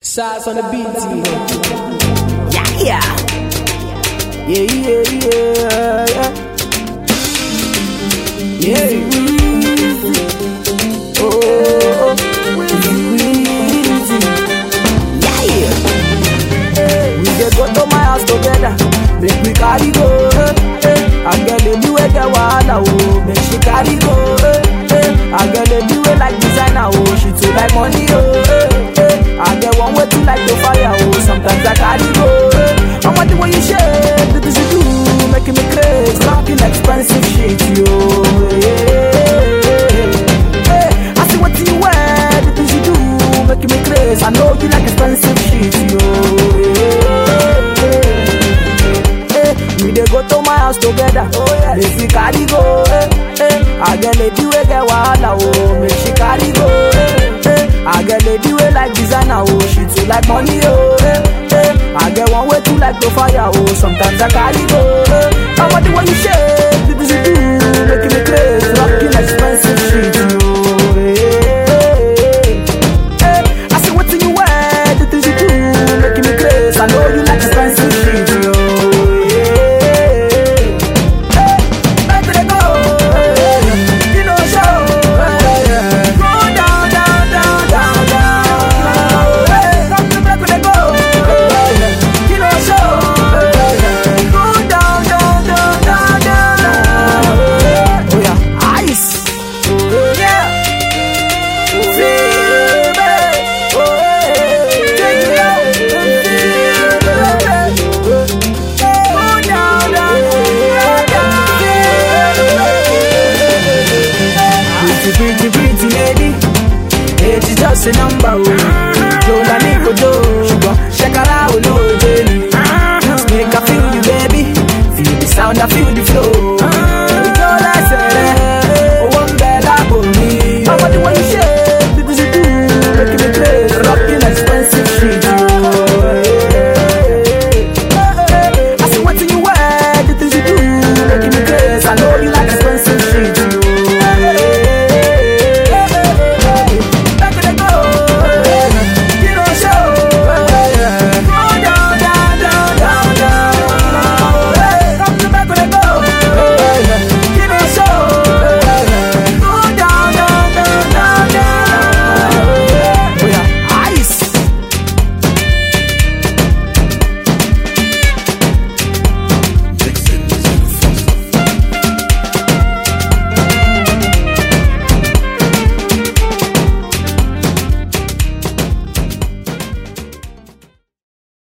Shots on the beat, Yeah, yeah. yeah, yeah, yeah, yeah. Yeah, oh, oh, Yeah, yeah. we dey go to my house together, make we carry go. Eh, eh. I get lady wey get wahala, oh, make she carry go. Eh, eh. I get lady wey like designer, oh, she too like money, oh. Eh, eh. I get one way too like to fire, oh, sometimes I carry go. Eh. I want the way you shake, the things you do, making me crazy, talking expensive shit, yo. Yeah. Hey, I see what you wear, the things you do, making me crazy. I know you like expensive shit, yo. Hey, we dey go to my house together. Oh yeah, make we carry go. Hey, hey, I get lady wey get wahala, oh, make she carry go. Hey, hey, I get lady wey like designer, oh, she too like money, oh. Hey, hey, I get one way too like to fire, oh, sometimes I carry go. Hey, I want the way you shake.